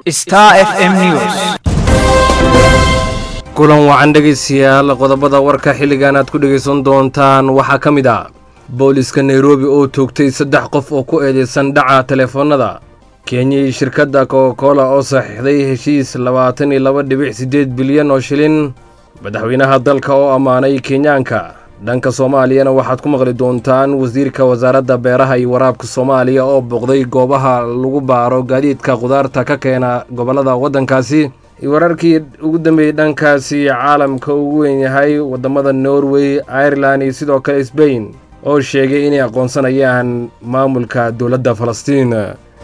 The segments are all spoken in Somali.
Star FM News. kulan wacan dhegaystayaal qodobada warka xilligan aad ku dhegaysan doontaan waxaa ka mid ah booliska nairobi oo toogtay saddex qof oo ku eedeysan dhaca telefoonnada kenya iyo shirkadda coca-cola oo saxiixday heshiis labaatan iyo laba dhibic siddeed bilyan oo shilin madaxweynaha dalka oo ammaanay kenyaanka dhanka soomaaliyana waxaad ku maqli doontaan wasiirka wasaaradda beeraha iyo waraabka soomaaliya oo booqday goobaha lagu baaro gaadiidka khudaarta ka keena gobollada waddankaasi wararkii ugu dambeeyey dhankaasi caalamka ugu weyn yahay waddamada norway irelan iyo sidoo kale sbain oo sheegay inay aqoonsanayaan maamulka dowladda falastiin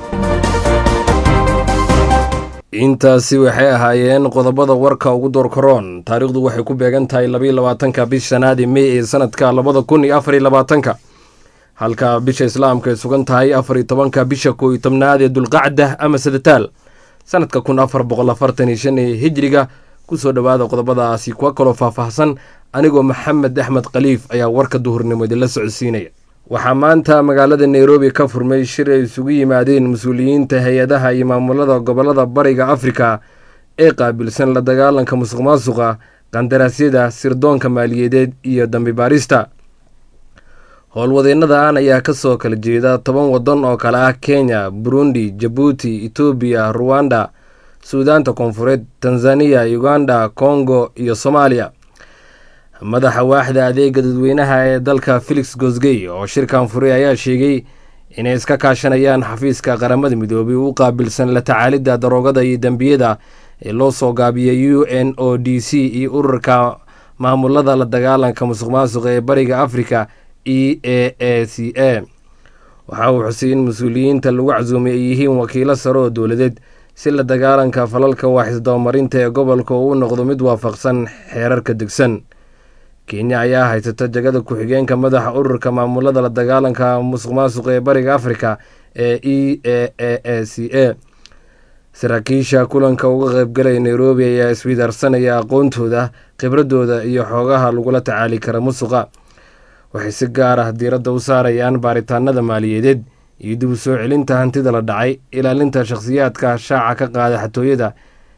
intaasi waxay ahaayeen qodobada warka ugu doorkaroon taariikhdu waxay ku beegan tahay labaiyo labaatanka bish shanaadi mey ee sanadka labada kun iyo afariyo labaatanka halka bisha islaamka ay sugan tahay afariyo tobanka bisha koo iyo tobnaad ee dulqacda ama sadataal sanadka kun afar boqol afartan iyo shan ee hijriga kusoo dhowaada qodobadaasi kuwa kaloo faahfaahsan anigoo maxamed axmed khaliif ayaa warka duhurnimo idinla socodsiinaya waxaa maanta magaalada nairobi ka furmay shir ay isugu yimaadeen mas-uuliyiinta hay-adaha iyo maamulada gobollada bariga afrika ee qaabilsan la dagaalanka musuq maasuqa qandaraasyada sirdoonka maaliyadeed iyo dambi baarista howlwadeennadan ayaa kasoo kala jeeda toban waddan oo kale ah kenya burundi jabuuti etoobiya ruwanda suudaanta koonfureed tanzaniya uganda kongo iyo soomaaliya madaxa waaxda adeega dadweynaha ee dalka felix gosgey oo shirkan furay ayaa sheegay inay iska kaashanayaan xafiiska qaramada midoobay u qaabilsan la tacaalidda daroogada iyo dembiyada ee loo soo gaabiyay u n o d c iyo ururka maamulada la dagaalanka musuq maasuqa ee bariga afrika e a a c a waxa uu xusay in mas-uuliyiinta lagu casuumay ay yihiin wakiilo sare oo dowladeed si la dagaalanka falalka waaxisdabamarinta ee gobolka uu u noqdo mid waafaqsan xeerarka degsan kenya ayaa haysata jagada ku-xigeenka madaxa ururka maamulada la dagaalanka musuq maasuqa ee bariga afrika ee e a a a c a saraakiisha kulanka uga qaybgalaya nairobi ayaa iswidaarsanaya aqoontooda khibradooda iyo xoogaha lagula tacaali kara musuqa waxay si gaar ah diiradda u saarayaan baaritaanada maaliyadeed iyo dib u soo celinta hantida la dhacay ilaalinta shakhsiyaadka shaaca ka qaada xatooyada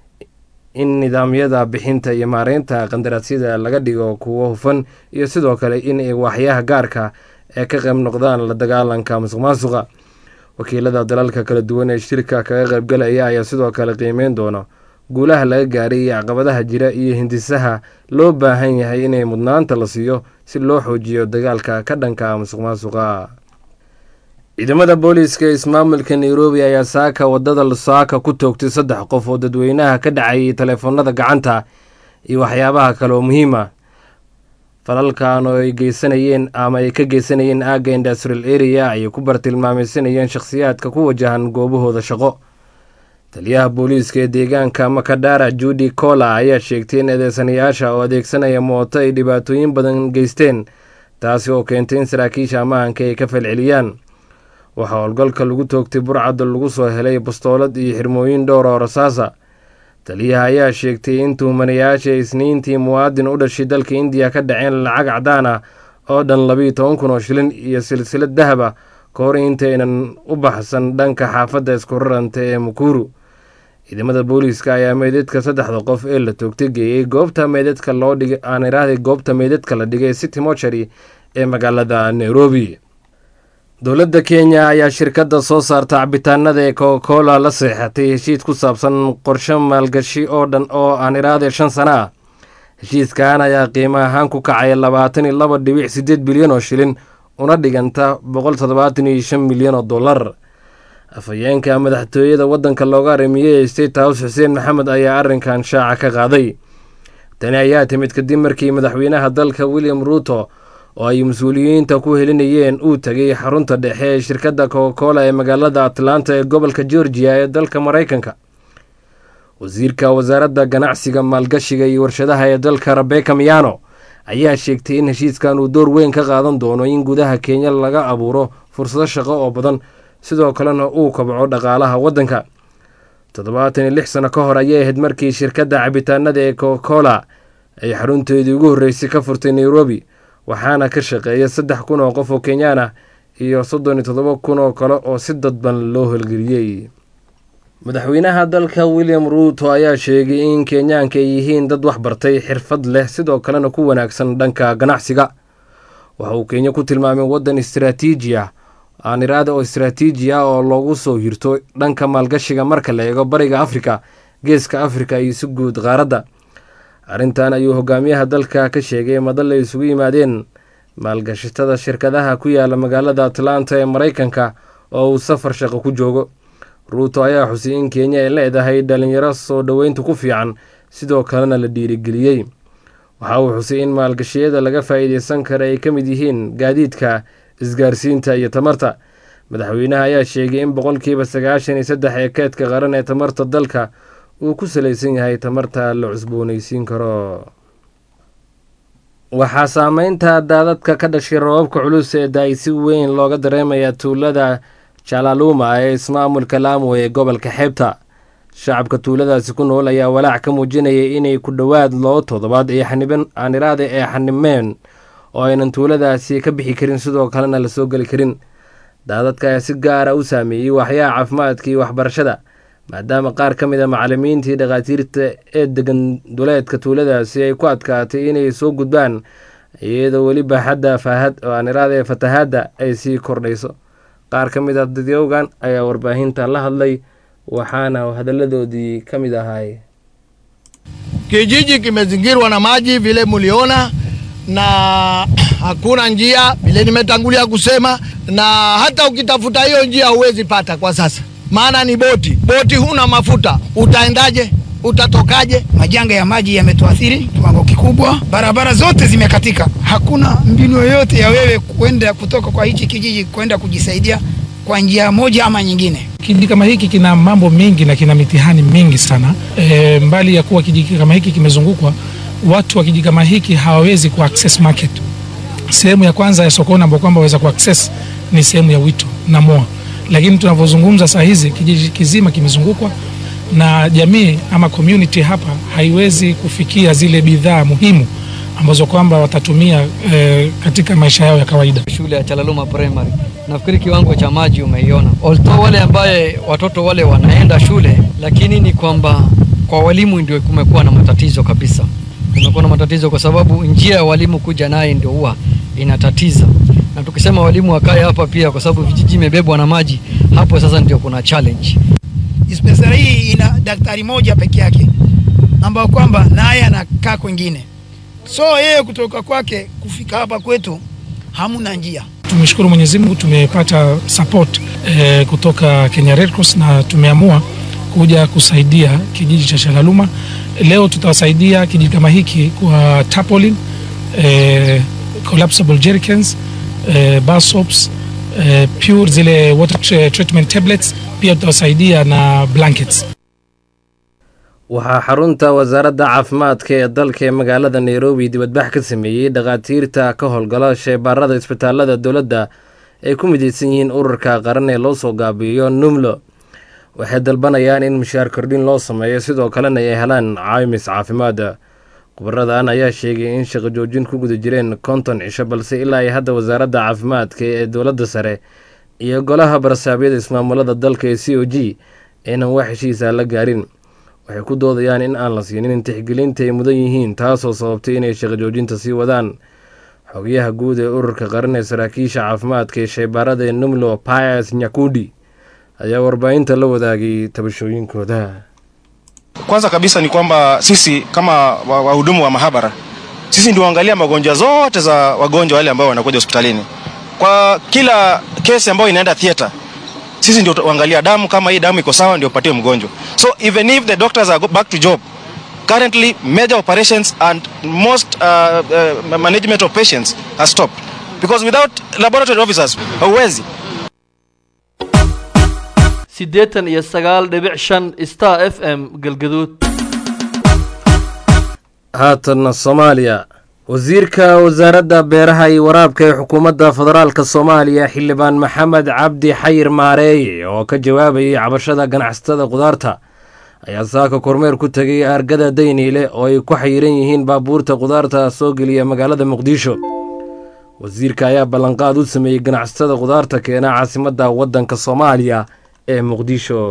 in nidaamyada bixinta iyo maareynta qandaraasyada laga dhigo kuwo hufan iyo sidoo kale in ay waaxyaha gaarka ee ka qayb noqdaan la dagaalanka musuq maasuqa wakiilada dalalka kala duwan ee shirka kaga qaybgalaya ayaa sidoo kale qiimeyn doona guulaha laga gaaray iyo caqabadaha jira iyo hindisaha loo baahan yahay inay mudnaanta la siiyo si loo xoojiyo dagaalka ka dhanka musuq maasuqa ciidamada booliiska ee ismaamulka nairobi ayaa saaka wadada lusaaka ku toogtay saddex qof oo dadweynaha ka dhacayay taleefoonada gacanta iyo waxyaabaha kale oo muhiima falalkan oo ay geysanayeen ama ay ka geysanayeen aagga industrial area ayay ku bartilmaamaysanayeen shakhsiyaadka ku wajahan goobahooda shaqo taliyaha booliiska ee deegaanka makadara judi cola ayaa sheegtay in eedeysanayaasha oo adeegsanaya mooto ay dhibaatooyin badan geysteen taasi oo keentay in saraakiisha ammaanka ay ka falceliyaan waxaa howlgalka lagu toogtay burcadda lagu soo helay bastoolad iyo xirmooyin dhowr oo rasaasa taliyaha ayaa sheegtay in tuhmanayaasha isniintii muwaadin u dhashay dalka indiya ka dhaceen lacag cadaan ah oo dhan labiiyo toban kun oo shilin iyo silsilad dahab ah ka hor intaynan u baxsan dhanka xaafadda isku raranta ee mukuru ciidamada booliiska ayaa meydadka saddexda qof ee la toogtay geeyey goobta meydadka loo dhigay aan iraahday goobta meydadka la dhigay city mochary ee magaalada nairobi dowladda kenya ayaa shirkadda soo saarta cabitaanada ee coca-cola la seexatay heshiis ku saabsan qorshe maalgashi oo dhan oo aan iraahday shan sana ah heshiiskan ayaa qiimo ahaan ku kacaya labaatan iyo laba dhibic siddeed bilyan oo shilin una dhiganta boqol toddobaatan iyo shan milyan oo dollar afhayeenka madaxtooyada waddanka looga arimiyey ee state house xuseen maxamed ayaa arrinkan shaaca ka qaaday tani ayaa timid kadib markii madaxweynaha dalka william ruuto oo ay mas-uuliyiinta ku helinayeen uu tegay xarunta dhexe ee shirkadda coca-cola ee magaalada atlanta ee gobolka georgiya ee dalka maraykanka wasiirka wasaaradda ganacsiga maalgashiga iyo warshadaha ee dalka rebeka miyano ayaa sheegtay in heshiiskan uu door weyn ka qaadan doono in gudaha kenya laga abuuro fursado shaqo oo badan sidoo kalena uu kobco dhaqaalaha waddanka toddobaatan iyo lix sano ka hor ayay ahayd markii shirkadda cabitaanada ee coca-cola ay xarunteedii ugu horreysay ka furtay nairobi waxaana ka shaqeeya saddex kun oo qof oo kenyaan ah iyo soddon iyo toddoba kun oo kale oo si dadban loo holgeliyey madaxweynaha dalka william ruuto ayaa sheegay in kenyaanka ay yihiin dad waxbartay xirfad leh sidoo kalena ku wanaagsan dhanka ganacsiga waxa uu kenya ku tilmaamay waddan istaraatiiji ah aaniraada oo istaraatiiji ah oo loogu soo hirto dhanka maalgashiga marka la eego bariga afrika geeska afrika iyo si guud qaaradda arrintan ayuu hogaamiyaha dalka ka sheegay madal ay isugu yimaadeen maalgashatada shirkadaha ku yaala magaalada atlanta ee maraykanka oo uu safar shaqo ku joogo ruuto ayaa xusay in kenya ay leedahay dhalinyaro soo dhoweynta ku fiican sidoo kalena la dhiirigeliyey waxa uu xusay in maalgashiyada laga faa'iideysan kara ay ka mid yihiin gaadiidka isgaarsiinta iyo tamarta madaxweynaha ayaa sheegay in boqolkiiba sagaashan iyo saddex ee keedka qaran ee tamarta dalka uu ku salaysan yahay tamarta la cusboonaysiin karo waxaa saameynta daadadka ka dhashay roobabka culus ee da-ay si weyn looga dareemaya tuulada jalaaluma ee ismaamulka laamo ee gobolka xeebta shacabka tuuladaasi ku nool ayaa walaac ka muujinayay inay ku dhowaad loo toddobaad ee xaniban aaniraada ee xanimeen oo aynan tuuladaasi ka bixi karin sidoo kalena lasoo geli karin daadadka ayaa si gaara u saameeyey waxyaha caafimaadka iyo waxbarashada maadaama qaar ka mid a macalimiintii dhakhaatiirta ee degan duleedka tuuladaasi ay ku adkaatay inay soo gudbaan iyadoo weli baaxadda faahad oo aaniraada ee fatahaadda ay sii kordhayso qaar ka mid a dadyowgan ayaa warbaahinta la hadlay waxaana hadalladoodii ka mid ahay Kijiji kimezingirwa na maji vile muliona, na hakuna njia vile nimetangulia kusema, na hata ukitafuta hiyo njia huwezi pata kwa sasa, maana ni boti. Boti huna mafuta, utaendaje? Utatokaje? Majanga ya maji yametuathiri kiwango kikubwa, barabara zote zimekatika, hakuna mbinu yoyote ya wewe kwenda kutoka kwa hichi kijiji kwenda kujisaidia kwa njia moja ama nyingine. Kijiji kama hiki kina mambo mengi na kina mitihani mingi sana. E, mbali ya kuwa kijiji kama hiki kimezungukwa, watu wa kijiji kama hiki hawawezi ku access market. Sehemu ya kwanza ya sokoni ambayo kwamba waweza ku access ni sehemu ya Wito na Moa, lakini tunavyozungumza saa hizi kijiji kizima kimezungukwa na jamii ama community hapa haiwezi kufikia zile bidhaa muhimu ambazo kwamba watatumia e, katika maisha yao ya kawaida. Shule ya Chalaluma Primary, nafikiri kiwango cha maji umeiona. Although wale ambaye watoto wale wanaenda shule, lakini ni kwamba kwa walimu ndio kumekuwa na matatizo kabisa. Kumekuwa na matatizo kwa sababu njia ya walimu kuja naye ndio huwa inatatiza, na tukisema walimu wakae hapa pia, kwa sababu vijiji imebebwa na maji, hapo sasa ndio kuna challenge. Dispensari hii ina daktari moja peke yake ambao kwamba naye anakaa kwengine, so yeye kutoka kwake kufika hapa kwetu hamuna njia. Tumeshukuru Mwenyezi Mungu tumepata support eh, kutoka Kenya Red Cross na tumeamua kuja kusaidia kijiji cha Shalaluma. Leo tutawasaidia kijiji kama hiki kwa tarpaulin, eh, collapsible jerrycans, eh, bar soaps, eh, pure zile water tre- treatment tablets, pia tutawasaidia na blankets. waxaa xarunta wasaaradda caafimaadka ee dalka ee magaalada nairobi dibadbax ka sameeyey dhakhaatiirta ka howlgala sheebaarada isbitaalada dowladda ay ku midaysan yihiin ururka qaran ee loo soo gaabiyo numlo waxay dalbanayaan in mushaar kordhin loo sameeyo sidoo kalena ay helaan caymis caafimaada khubaradan ayaa sheegay in shaqo joojin ku guda jireen konton cisho balse ilaa ay hadda wasaaradda caafimaadka ee dowladda sare iyo golaha barasaabyada ismaamulada dalka ee c o g aynan wax heshiisa la gaarin waxay ku doodayaan in aan la siinin tixgelinta ay mudan yihiin taasoo sababtay inay shaqo joojinta sii wadaan xogayaha guud ee ururka qaran ee saraakiisha caafimaadka ee shaybaarada ee numlo pias nyakudi ayaa warbaahinta la wadaagay tabashooyinkooda Kwanza kabisa ni kwamba sisi kama wa- wahudumu wa mahabara, sisi ndio angalia magonjwa zote za wagonjwa wale ambao wanakuja hospitalini. Kwa kila kesi ambayo inaenda theater, sisi ndio tuangalia damu, kama hii damu iko sawa, ndio upatie mgonjwa. So even if the doctors are go back to job, currently major operations and most uh, uh, management of patients are stopped because without laboratory officers hauwezi siddeetan iyo sagaal dhibic shan star f m galgaduud haatanna soomaaliya wasiirka wasaaradda beeraha iyo waraabka ee xukuumadda federaalka soomaaliya xildhibaan maxamed cabdi xayir maareeye oo ka jawaabayay cabashada ganacsatada khudaarta ayaa saaka kormeer ku tegay argada dayniile oo ay ku xayiran yihiin baabuurta khudaarta soo geliya magaalada muqdisho wasiirka ayaa ballanqaad u sameeyey ganacsatada khudaarta keena caasimadda waddanka soomaaliya ee muqdisho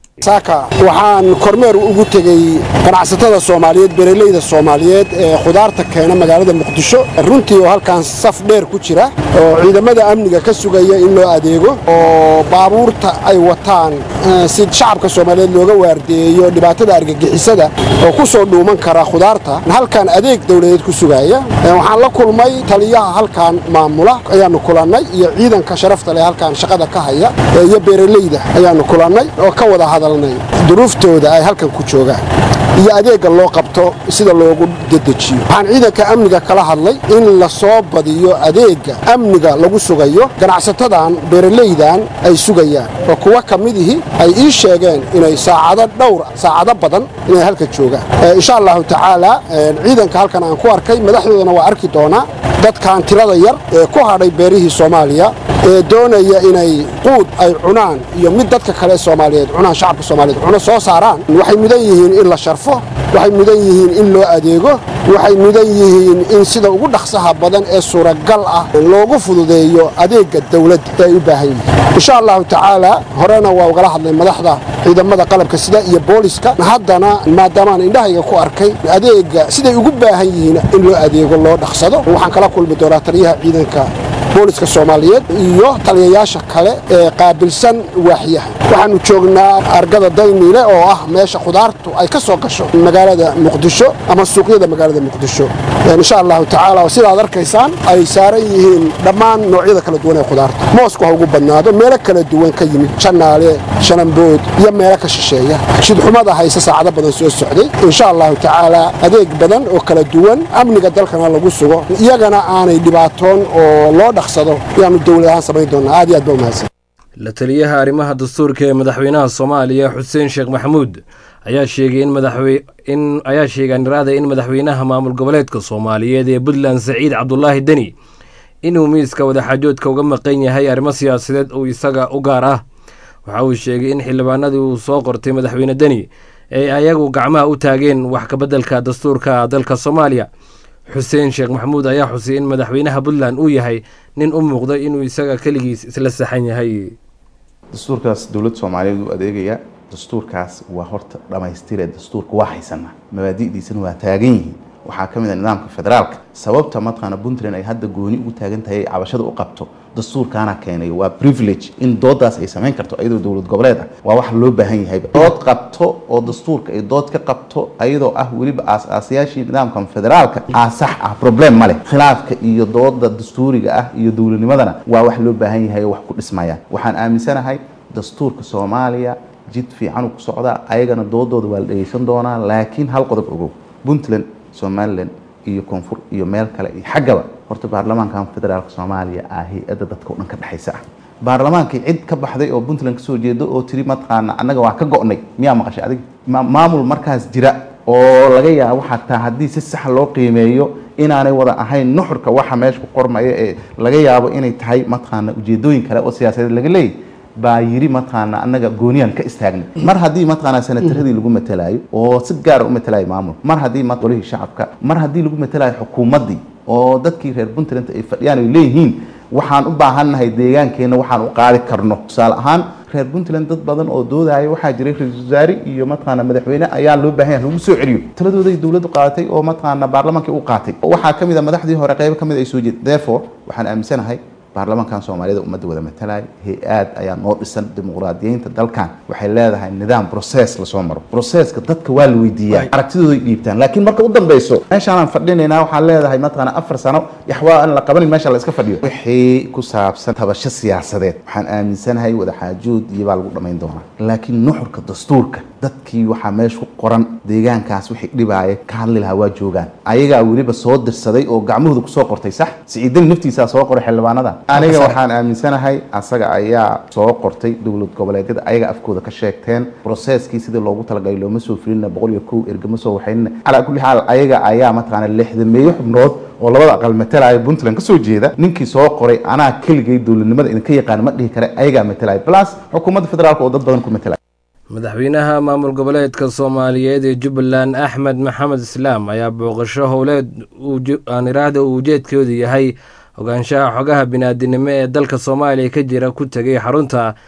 saaka waxaan kormeer ugu tegey ganacsatada soomaaliyeed beeraleyda soomaaliyeed ee khudaarta keena magaalada muqdisho runtii oo halkan saf dheer ku jira oo ciidamada amniga ka sugaya in loo adeego oo baabuurta ay wataan si shacabka soomaaliyeed looga waardeeyo dhibaatada argagixisada oo ku soo dhuuman kara khudaarta halkan adeeg dowladeed ku sugaya waxaan la kulmay taliyaha halkan maamula ayaanu kulannay iyo ciidanka sharafta leh halkan shaqada ka haya iyo beeraleyda ayaanu kulannay oo ka wada hadal duruuftooda ay halkan ku joogaan iyo adeegga loo qabto sida loogu dedejiyo waxaan ciidanka amniga kala hadlay in la soo badiyo adeegga amniga lagu sugayo ganacsatadan beeralaydan ay sugayaan oo kuwa ka midihii ay ii sheegeen inay saacado dhowr saacado badan inay halka joogaan insha allahu tacaala ciidanka halkan aan ku arkay madaxdoodana waa arki doonaa dadkan tirada yar ee ku hadhay beerihii soomaaliya ee doonaya inay quud ay cunaan iyo mid dadka kale soomaaliyeed cunaan shacabka soomaaliyeed cuno soo saaraan waxay mudan yihiin in la sharfo waxay mudan yihiin in loo adeego waxay mudan yihiin in sida ugu dhaqsaha badan ee suuragal ah loogu fududeeyo adeegga dawladda ee ay u baahan yihiin insha allahu tacaala horena waa ugala hadlay madaxda ciidamada qalabka sida iyo booliska haddana maadaamaan indhahayga ku arkay adeegga siday ugu baahan yihiin in loo adeego loo dhaqsado waxaan kala kulmi doonaa taliyaha ciidanka booliska soomaaliyeed iyo taliyayaasha kale ee qaabilsan waaxyaha waxaannu joognaa argada dayniile oo ah meesha khudaartu ay ka soo gasho magaalada muqdisho ama suuqyada magaalada muqdisho insha allahu tacaala sidaad arkaysaan ay saaran yihiin dhammaan noocyada kala duwan ee khudaarta moosku ha ugu badnaado meelo kala duwan ka yimid janaale shanambood iyo meelo ka shisheeya shidxumada hayse saacado badan soo socday insha allahu tacaala adeeg badan oo kala duwan amniga dalkana lagu sugo iyagana aanay dhibaatoon oo loo dhaqsado ayaanu dowlad ahaan samayn doonaa aad iyo aad ba umahadsan la taliyaha arrimaha dastuurka ee madaxweynaha soomaaliya xuseen sheekh maxamuud ayaa sheegay in madaxwe in ayaa sheegay niraada in madaxweynaha maamul goboleedka soomaaliyeed ee puntland saciid cabdulaahi deni inuu miiska wadaxaajoodka uga maqan yahay arrimo siyaasadeed uu isaga u gaar ah waxa uu sheegay in xildhibaanadii uu soo qortay madaxweyne deni ay ayagu gacmaha u taageen wax kabeddelka dastuurka dalka soomaaliya xuseen sheekh maxamuud ayaa xusay in madaxweynaha puntland uu yahay nin u muuqda inuu isaga keligiis isla saxan yahay dastuurkaas dowladda soomaaliyeed uu adeegaya dastuurkaas waa horta dhammaystire dastuurka waa haysana mabaadi'diisana waa taagan yihiin waxaa ka mid a nidaamka federaalka sababta mataqaana puntland ay hadda gooni ugu taagan tahay cabashada u qabto dastuurkaana keenay waa privilege in doodaas ay samayn karto ayadoo dowlad goboleed ah waa wax loo baahan yahay dood qabto oo dastuurka ay dood ka qabto ayadoo ah weliba aas-aasayaashii nidaamkan federaalka aa sax ah problem ma leh khilaafka iyo dooda dastuuriga ah iyo dowladnimadana waa wax loo baahan yahay oo wax ku dhismaya waxaan aaminsanahay dastuurka soomaaliya jid fiican ku socdaa ayagana doodooda waa la dhegeysan doonaa laakiin hal qodob ogow puntland somalilan iyo koonfur iyo meel kale iyo xaggaba horta baarlamaankan federaalka soomaaliya ah hay-adda dadka o dhan ka dhexaysa ah baarlamaankii cid ka baxday oo puntland kasoo jeeda oo tiri mataqaana annaga waa ka go'nay miyaa maqashay adig maamul markaas jira oo laga yaabo xataa haddii si sax loo qiimeeyo inaanay wada ahayn nuxurka waxa meesha ku qormaya ee laga yaabo inay tahay mataqaana ujeedooyin kale oo siyaasadeed laga leeyahy baa yiri mataqaana annaga gooniyaan ka istaagnay mar haddii mataqaana senataradii lagu matalaayo oo si gaara u matalaayo maamul mar haddii golihii shacabka mar haddii lagu matalaayo xukuumaddii oo dadkii reer puntland ay fadhiyaan ay leeyihiin waxaan u baahannahay deegaankeenna waxaan u qaadi karno tusaale ahaan reer puntland dad badan oo doodaya waxaa jiray ra-iisul wasaare iyo mataqaana madaxweyne ayaa loo baahan yahay lagu soo celiyo taladooday dowladdu qaadatay oo mataqaana baarlamaankii u qaatay waxaa ka mid a madaxdii hore qaybo ka mid ay soo jeed therefore waxaan aaminsanahay baarlamaankan soomaaliyada ummadda wada matalaya hay-aad ayaa noo dhisan dimuqraadiyeynta dalkan waxay leedahay nidaam process lasoo maro processka dadka waa la weydiiyaa aragtidooda ay dhiibtaan laakiin marka u dambeyso meeshaanaan fadhinaynaa waxaan leedahay mataqaana afar sano yaxwaa aan la qabanin meesha la iska fadhiyo wixii ku saabsan tabasho siyaasadeed waxaan aaminsanahay wadaxaajood iyo baa lagu dhammayn doonaa laakiin nuxurka dastuurka dadkii waxaa meesha ku qoran deegaankaas wixii dhibaaya ka hadli lahaa waa joogaan ayagaa weliba soo dirsaday oo gacmahooda kusoo qortay sax siciidani naftiisaa soo qoray xildhibaanada aniga waxaan aaminsanahay asaga ayaa soo qortay dowlad goboleedyada ayaga afkooda ka sheegteen broseskii sidii loogu talagalay looma soo filina boqol iyo kow ergama soo waxaynina calaa kulli xaal ayaga ayaa mataqaana lixdameeyo xubnood oo labada aqal matalaya puntland kasoo jeeda ninkii soo qoray anaa keligay dowladnimada idinka yaqaan ma dhihi kare ayagaa matalaya plus xukuumadda federaalka oo dad badan ku matalaya madaxweynaha maamul goboleedka soomaaliyeed ee jubbaland axmed maxamed islaam ayaa booqasho howleed aaniraahda uu ujeedkoodu yahay ogaanshaha xogaha biniaadinimo ee dalka soomaaliya ka jira ku tegay xarunta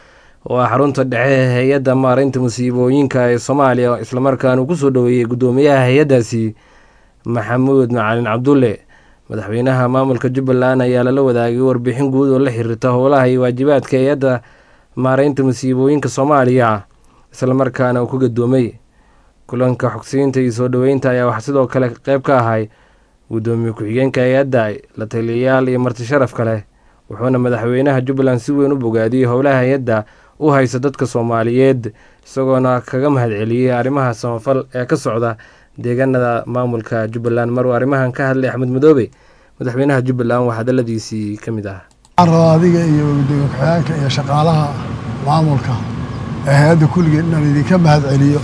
oo ah xarunta dhexe ee hay-adda maareynta musiibooyinka ee soomaaliya islamarkaana uu kusoo dhoweeyey guddoomiyaha hay-addaasi maxamuud macalin cabdulle madaxweynaha maamulka jubbaland ayaa lala wadaagay warbixin guud oo la xiriirta howlaha iyo waajibaadka hay-adda maareynta musiibooyinka soomaaliya islamarkaana uu ku gadoomay kulanka xogsiinta iyo soo dhoweynta ayaa wax sidoo kale qeyb ka ahay guddoomiye ku-xigeenka hay-adda la taliyayaal iyo marti sharaf kale wuxuuna madaxweynaha jubbaland si weyn u bogaadiyey howlaha hay-adda u haysa dadka soomaaliyeed isagoona kaga mahadceliyey arrimaha samafal ee ka socda deegaanada maamulka jubbaland maruu arrimahan ka hadlay axmed madoobe madaxweynaha jubbaland waa hadaladiisii ka mid ah waxaan rabaa adiga iyo gudoomiye ku-xigeenka iyo shaqaalaha maamulka ee hay-adda kulligeed inaan idinka mahadceliyo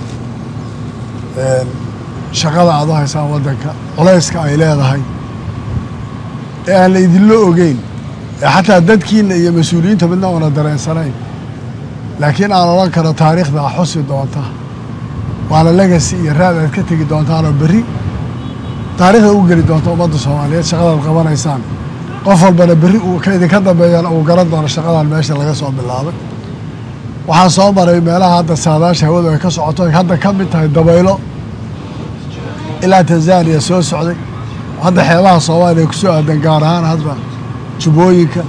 shaqada aad u haysaan waddanka culayska ay leedahay ee aan la idinla ogeyn ee xataa dadkiina iyo mas-uuliyiinta midna una dareensanayn laakiin aan odhan karo taariikhda xusi doonta waana legacy iyo raad aad ka tegi doontaanoo berri taariikhda u geli doonta ummadda soomaaliyeed shaqadaad qabanaysaan qof walbana berri uu ka idinka dambeeyana uu garan doono shaqadan meesha laga soo bilaabay waxaan soo maray meelaha hadda saadaasha hawadu ay ka socoto ay hadda ka mid tahay dabaylo ilaa tanzaniya soo socday hadda xeebaha soomaaliya kusoo aadan gaar ahaan hadda jubbooyinka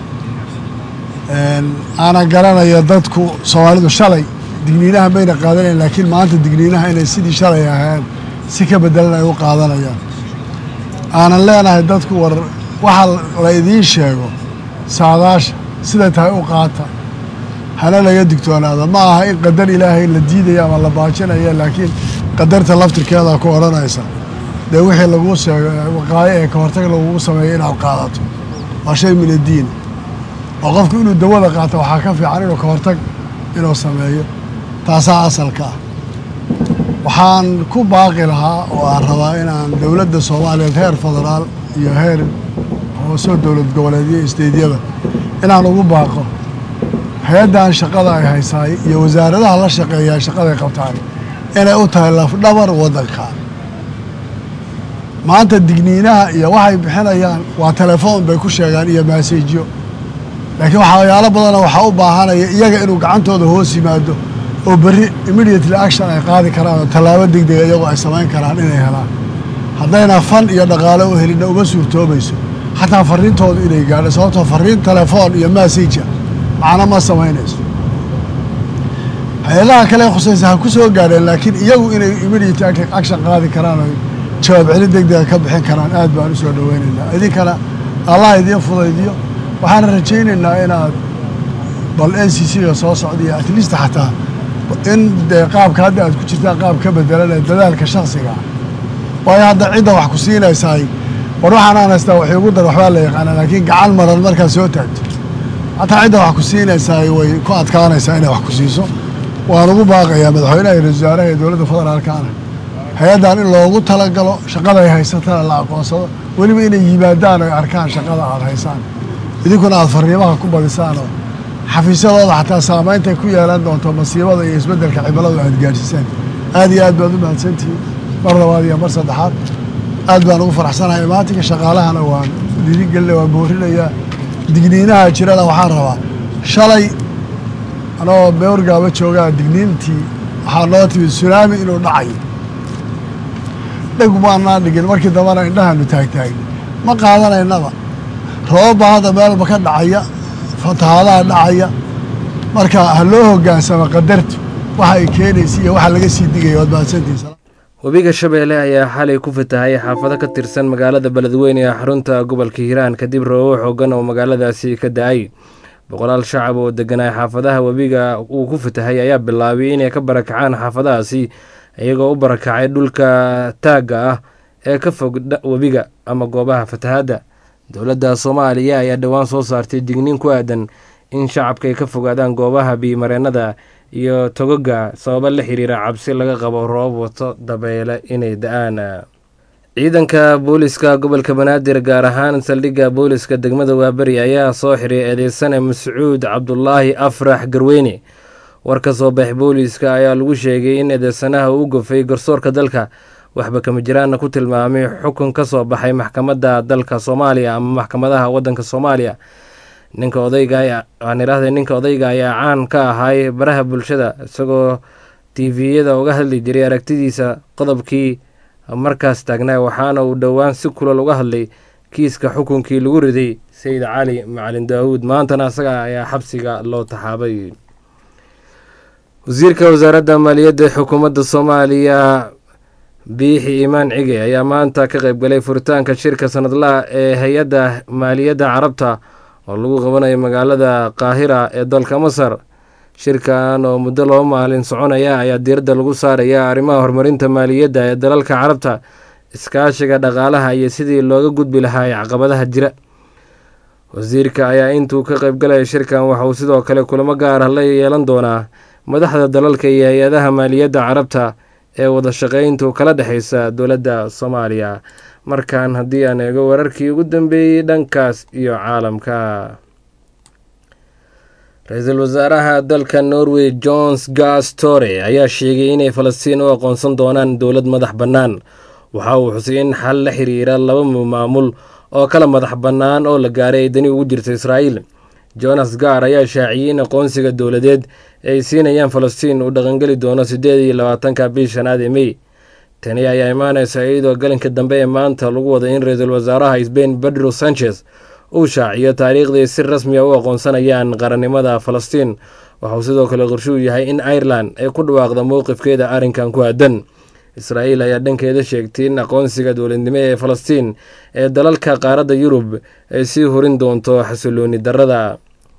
aanan garanayo dadku soomaalidu shalay digniinaha mayna qaadanayn laakiin maanta digniinaha inay sidii shalay ahayn si ka bedelan ay u qaadanayaan aanan leenahay dadku war waxa la idiin sheego saadaasha siday tahay u qaata hana laga digtoonaada ma aha in qadar ilaahay la diidaya ama la baajinaya laakiin qadarta laftirkeeda ku odhanaysa dee wixii laguu sheego waqaayo ee ka hortag lagugu sameeyo inaad qaadato waa shay min addiin oo qofku inuu dawada qaato waxaa ka fiican inuu ka hortag inuu sameeyo taasaa asalka ah waxaan ku baaqi lahaa oo aan rabaa inaan dowladda soomaaliyeed heer federaal iyo heer hoosoo dowlad goboleedyo isteydyada inaan ugu baaqo hay-addan shaqada ay haysaay iyo wasaaradaha la shaqeeyaa shaqaday qabtaan inay u tahay lafdhabar waddanka maanta digniinaha iyo waxay bixinayaan waa telefoon bay ku sheegaan iyo maasejyo laakiin waxyaalo badana waxaa u baahanaya iyaga inuu gacantooda hoos yimaado oo berri immediately action ay qaadi karaan oo tallaabo degdega iyagoo ay samayn karaan inay helaan haddayna fan iyo dhaqaale u helinna uma suurtoobayso xataa fariintoodu inay gaadho sababtoo fariin telefoon iyo masseja macno ma samaynayso hay-adaha kale ee khusaysa ha ku soo gaadheen laakiin iyagu inay immediate action qaadi karaan oo jawaab celin degdega ka bixin karaan aad baan u soo dhoweynaynaa idinkana allah idiin fudaydiyo waxaan rajaynaynaa inaad bal n c c ga soo socdiyo at least xataa in dee qaabka hadda aad ku jirtaan qaab ka bedelan ee dadaalka shaksiga ah waayo hadda cidda wax ku siinaysaay war waxaan aan haystaa wax iigu dar waxbaa la yaqaanaa laakiin gacan maran markaad soo taagto hataa cidda wax ku siinaysaay way ku adkaanaysaa inay wax ku siiso waan ugu baaqayaa madaxweynaha iyo ra-isul wasaaraha ee dowladda federaalkaana hay-addan in loogu talagalo shaqada ay haysatana la aqoonsado weliba inay yimaadaan oy arkaan shaqada aad haysaan idinkuna aad fariimaha ku badisaan oo xafiisyadooda xataa saameyntay ku yeelan doonto masiibada iyo isbeddelka cimiladu aad gaadhsiisaan aad iyo aad baad u mahadsantihiin mar labaad iyo mar saddexaad aad baan ugu faraxsanahay imaatinka shaqaalahana waan dhiirigelina waan boorinayaa digniinaha jirana waxaan rabaa shalay anoo beorgaaba joogaa digniintii waxaa noo timid sunaami inuu dhacayo dheg maanaan dhigin markii dambana indhahaanu taagtaagni ma qaadanaynaba roobabaa hadda meelba ka dhacaya fatahaadaha dhacaya marka ha loo hogaansamo qadartu waxa ay keenaysa iyo waxa laga sii digaya waad mahadsantihiin webiga shabeelle ayaa xalay ku fatahay xaafado ka tirsan magaalada beledweyne ee xarunta gobolka hiiraan kadib roobo xoogan oo magaaladaasi ka da-ay boqolaal shacab oo deganaa xaafadaha webiga uu ku fatahay ayaa bilaabay inay ka barakacaan xaafadahaasi iyagoo u barakacay dhulka taagga ah ee ka fog webiga ama goobaha fatahaadda dowladda soomaaliya ayaa dhowaan soo saartay digniin ku aadan in shacabka ay ka fogaadaan goobaha biyimareennada iyo togoga sababo la xiriira cabsi laga qabo roob wato dabeyle inay da-aan ciidanka booliska gobolka banaadir gaar ahaan saldhigga booliska degmada waaberi ayaa soo xiray eedeysane mascuud cabdulaahi afrax garweyne war ka soo bax booliiska ayaa lagu sheegay in eedeysanaha uu gofay garsoorka dalka waxba kama jiraanna ku tilmaamay xukun ka soo baxay maxkamadda dalka soomaaliya ama maxkamadaha waddanka soomaaliya ninka odayga aan idhaahday ninka odayga ayaa caan ka ahay baraha bulshada isagoo tviyada uga hadli jiray aragtidiisa qodobkii markaas taagnaa waxaana uu dhowaan si kulal uga hadlay kiiska xukunkii lagu riday sayid cali macalin daawuud maantana isaga ayaa xabsiga loo taxaabay wasiirka wasaaradda maaliyadda ee xukuumadda soomaaliya biixi imaan cige ayaa maanta ka qaybgalay furitaanka shirka sanadlaha ee hay-adda maaliyadda carabta oo lagu qabanayo magaalada qaahira ee dalka masar shirkan oo muddo laba maalin soconaya ayaa diiradda lagu saaraya arrimaha horumarinta maaliyadda ee dalalka carabta iskaashiga dhaqaalaha iyo sidii looga gudbi lahaa caqabadaha jira wasiirka ayaa intuu ka qaybgalaya shirkan waxa uu sidoo kale kulamo gaar ah la yeelan doonaa madaxda dalalka iyo hay-adaha maaliyadda carabta ee wada shaqeyntu kala dhexeysa dowladda soomaaliya markan haddii aan eego wararkii ugu dambeeyey dhankaas iyo caalamka ra-iisul wasaaraha dalka norway johns gastore ayaa sheegay inay falastiin u aqoonsan doonaan dowlad madax bannaan waxa uu xusay in xal la xiriira laba maamul oo kala madax bannaan oo la gaaray ay dani ugu jirta israa'iil jonas gaar ayaa shaaciyey in aqoonsiga dowladeed ay siinayaan falastiin uu dhaqangeli doono siddeed iyo labaatanka bii shanaad ee mey tani ayaa imaanaysa iyadoo galinka dambe ee maanta lagu wada in ra-iisul wasaaraha sbain pedro sanchez uu shaaciyo taariikhdii si rasmiya u aqoonsanayaan qarannimada falastiin waxauu sidoo kale qorshuu yahay in irelan ay ku dhawaaqdo mowqifkeeda arrinkan ku aadan israa'iil ayaa dhankeeda sheegtay in aqoonsiga dowladnimo ee falastiin ee dalalka qaaradda yurub ay sii horin doonto xasilooni darrada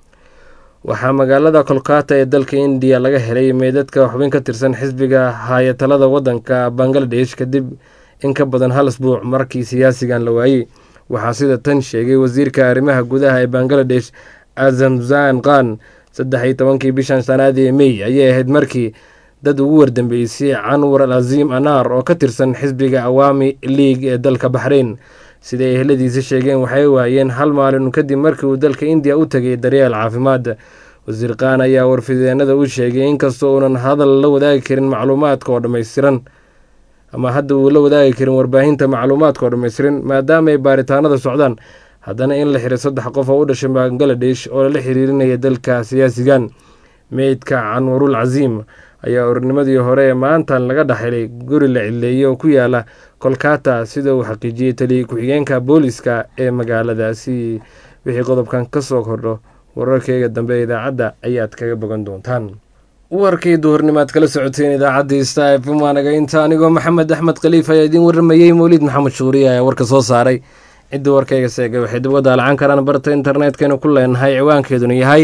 waxaa magaalada kolkata ee dalka indiya laga helay meydadka xubin ka tirsan xisbiga haayatalada waddanka bangaladesh kadib in ka badan hal isbuuc markii siyaasigan la waayey waxaa sida tan sheegay wasiirka arrimaha gudaha ee bangaladesh azamzan khan saddex iyo tobankii bishan shanaadii ee mey ayay ahayd markii dad ugu wardambeysay canwar al aziim anaar oo ka tirsan xisbiga awaami league ee dalka baxreyn sida ay ehladiisa sheegeen waxay waayeen hal maalin kadib markii uu dalka indiya u tegay daryeel caafimaad wasiir khan ayaa warfideenada u sheegay inkastoo uunan hadal la wadaagi karin macluumaadka oo dhammaystiran ama hadda uu la wadaagi karin warbaahinta macluumaadka oo dhammaystiran maadaama ay baaritaanada socdaan haddana in la xiray saddex qof oo u dhashay bangaladesh oo lala xiriirinaya dalka siyaasigan meydka canwarul casiim ayaa ornimadii hore ee maantan laga dhaxelay guri la cileeyey oo ku yaala kolkata sida uu xaqiijiyey taliya ku-xigeenka booliska ee magaaladaasi wixii qodobkan ka soo kordho wararkeyga dambe ee idaacadda ayaad kaga bogan doontaan warkii duhurnimaad kala socoteen idaacaddii sta f m waanaga inta anigoo maxamed axmed khaliif ayaa idiin warramayey mawliid maxamed shuuriye ayaa warka soo saaray cidda warkayga seegay waxay dib uga daalacan karaan barta internetkaynu ku leenahay ciwaankeeduna yahay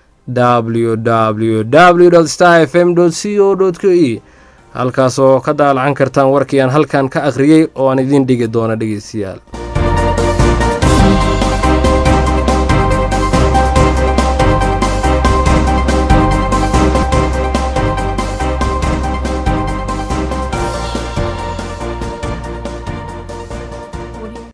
www star f m c o k e halkaasoo ka daalacan kartaan warkii aan halkan ka akhriyey oo aan idiin dhigi doono dhegeystayaal